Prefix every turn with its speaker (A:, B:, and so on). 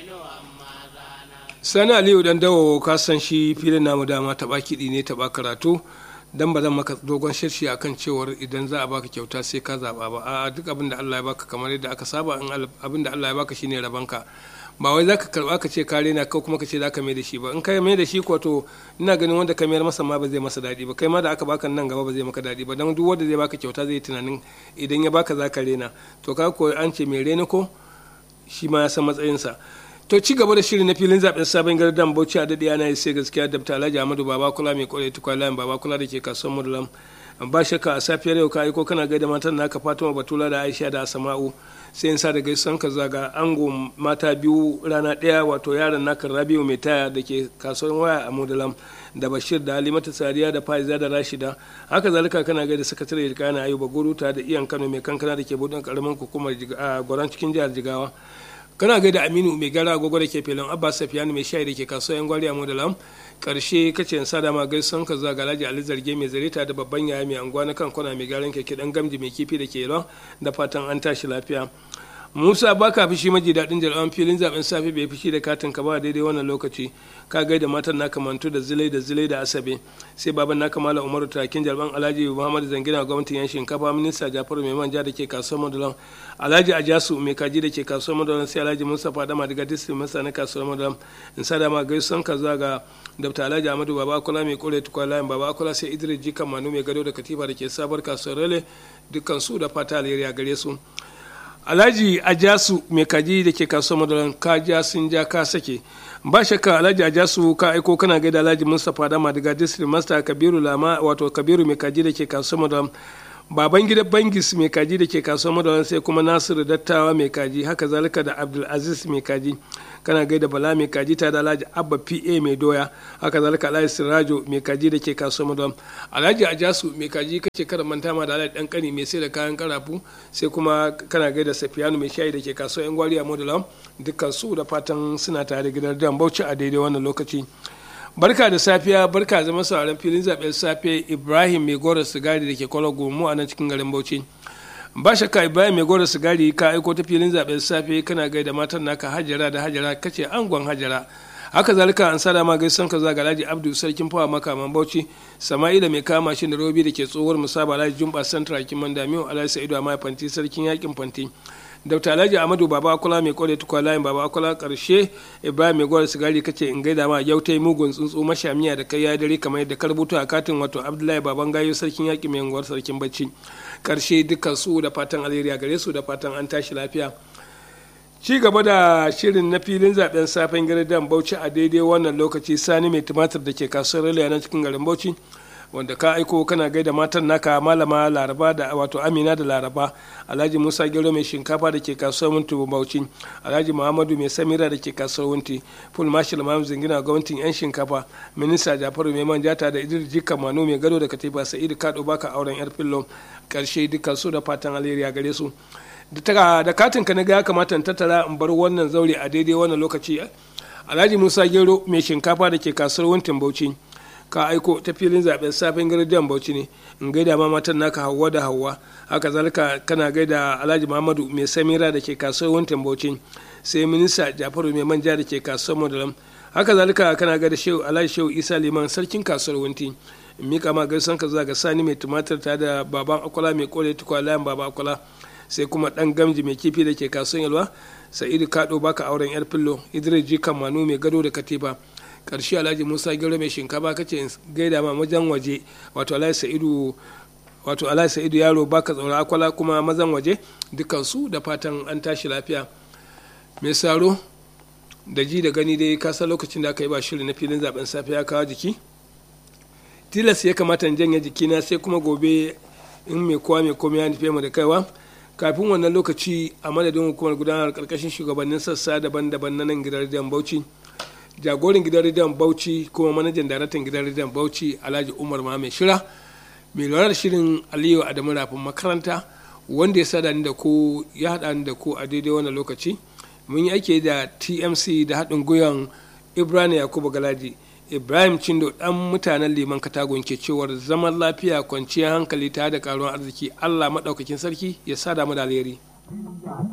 A: sani aliyu dan dawo ka san shi filin namu dama taɓa kiɗi ne taɓa karatu dan ba zan maka dogon shirshi akan cewar idan za a baka kyauta sai ka zaɓa ba a duk abin da Allah ya baka kamar yadda aka saba in abin da Allah ya baka shine rabanka ba wai zaka karba ka ce kare na ko kuma ka ce zaka mai da shi ba in ka mai da shi ko to ina ganin wanda ka mayar masa ma ba zai masa daɗi ba kai ma da aka baka nan gaba ba zai maka daɗi ba dan duk wanda zai baka kyauta zai tunanin idan ya baka zaka rena to ka ko an ce mai rena ko shi ma ya san matsayinsa to ci gaba da shirin na filin zaben sabon gardan bauchi a daɗe ana sai gaskiya da alhaji ahmadu baba kula mai kwarai tukwa layin baba kula da ke kasuwar mudulam ba shakka a safiyar yau ka aiko kana gaida matan naka fatima batula da aisha da asama'u sai in sa da gaisan ka zaga ango mata biyu rana ɗaya wato yaron naka rabiu mai taya da ke kasuwar waya a mudulam da bashir da halimata sadiya da faiza da rashida haka zalika kana gaida sakatare da kana ayuba guruta da iyan kano mai kankana da ke budin karamin hukumar gwaran cikin jihar jigawa kana gaida aminu mai gara agogo da ke filin abbas safiyanu mai shayi da ke kasuwa yan gwari a modalam karshe kace in sada ma gaisan ka zuwa galaji ali zarge mai zarita da babban yaya mai anguwa na kan kwana mai garan keke dan gamji mai kifi da ke yalwa da fatan an tashi lafiya musa baka fishi maji daɗin jarawan filin zaben safe bai fishi da katin ka ba daidai wannan lokaci ka gaida matan naka mantu da zilai da zilai da asabe sai baban naka mala umaru takin jalban alhaji muhammad zangina gwamnatin yan shinkafa minista jafaru mai manja da ke kasuwar madulan alhaji ajasu mai kaji da ke kasuwar madulan sai alhaji mustapha dama daga district masa na kasuwar madulan in sa dama gaisuwan ka zuwa ga dr alhaji amadu baba akula mai kore tukwa layin baba akula sai idris jikan manu mai gado da katifa da ke sabar kasuwar rele dukkan su da fata alheri a gare su alhaji ajasu mai kaji da ke kasuwar madaran ka ja sun ja ka sake ba shakka alhaji ajasu ka aiko kana gaida alhaji mustapha dama daga district master kabiru lama wato kabiru mai kaji da ke kasuwar madaran baban gida bangis mai kaji da ke kasuwar madaran sai kuma nasiru dattawa mai kaji haka zalika da abdulaziz mai kaji kana gaida bala mai kaji ta da alhaji abba pa mai doya haka zalika alhaji sirajo mai kaji da ke kasuwar madam alhaji ajasu mai kaji kace kada manta ma da alhaji dan kani mai sai da kayan karafu sai kuma kana gaida safiyanu mai shayi da ke kasuwar yan gwari a modulam dukkan su da fatan suna tare gidan dan bauchi a daidai wannan lokaci barka da safiya barka zama sauran filin zaben safe ibrahim mai gora sigari da ke kwallo gomu a nan cikin garin bauchi ba shakka ibrahim mai gora sigari ka aiko ta filin zaben safe kana gaida matan naka hajara da hajara kace angon hajara haka zalika an sada ma gaisan ka zaga alhaji abdu sarkin fawa makaman bauchi sama'ila mai kama shi da robi da ke tsohuwar musaba alhaji jumba santra kiman damiyo alhaji sa'idu a fanti sarkin yakin fanti dr alhaji amadu baba akula mai kore tukwa layin baba akula karshe ibrahim mai gwar sigari kace in gaida ma yau ta yi mugun tsuntsu mashamiya da kai ya dare kamar yadda karbutu a katin wato abdullahi baban gayo sarkin yaki mai unguwar sarkin bacci karshe dukkan su da fatan alheri gare su da fatan an tashi lafiya ci gaba da shirin na filin zaben safen gidan bauchi a daidai wannan lokaci sani mai tumatir da ke kasuwar rila na cikin garin bauchi wanda ka aiko kana gaida matan naka malama laraba da wato amina da laraba alhaji musa gero mai shinkafa da ke kasuwar wunti bauchi alhaji muhammadu mai samira da ke kasuwar wunti full marshal mamu zingina gwamnatin yan shinkafa minista jafaru mai manjata da idris jika manu mai gado da katifa sa'idu kado baka auren yar fillo karshe dukkan su da fatan alheri a gare su da katin ka na ga ya kamata in tattara in bar wannan zaure a daidai wannan lokaci alhaji musa gero mai shinkafa da ke kasuwar wuntin bauchi ka aiko ta filin zaben safin gardiyan bauchi ne in gaida ma matan naka hawa da hawa haka zalika kana gaida alhaji muhammadu mai samira da ke kasuwar wuntin bauchi sai minista jafaru mai manja da ke kasuwar madalam haka zalika kana gaida shehu alhaji shehu isa liman sarkin kasuwar wunti in mika ma gaisan ka zuwa ga sani mai tumatir ta da baban akwala mai kore tukwa layan baba akwala sai kuma dan gamji mai kifi da ke kasuwar yalwa sa'idu kado baka auren yar fillo idris jikan manu mai gado da katifa karshe alhaji musa gero mai shinkafa kace gaida ma wajen waje wato alhaji sa'idu wato alhaji sa'idu yaro baka tsaura akwala kuma mazan waje dukkan su da fatan an tashi lafiya mai saro da ji da gani dai kasa lokacin da aka yi ba shiri na filin zaben safe ya kawo jiki tilas ya kamata in janye jikina sai kuma gobe in mai kowa mai komai ya nufe mu da kaiwa kafin wannan lokaci a madadin hukumar gudanar karkashin shugabannin sassa daban-daban na nan gidan rediyon bauchi jagoran gidan rediyon bauchi kuma manajan daraktan gidan rediyon bauchi alhaji umar mai shira mai lura da shirin aliyu adamu rafin makaranta wanda ya sada ni da ku ya haɗa ni da ku a daidai wannan lokaci mun yi aiki da tmc da haɗin gwiwan ibrahim yakubu galaji ibrahim cindo ɗan mutanen liman katagon ke cewar zaman lafiya kwanciyar hankali tare da karuwar arziki allah maɗaukakin sarki ya sada mu da alheri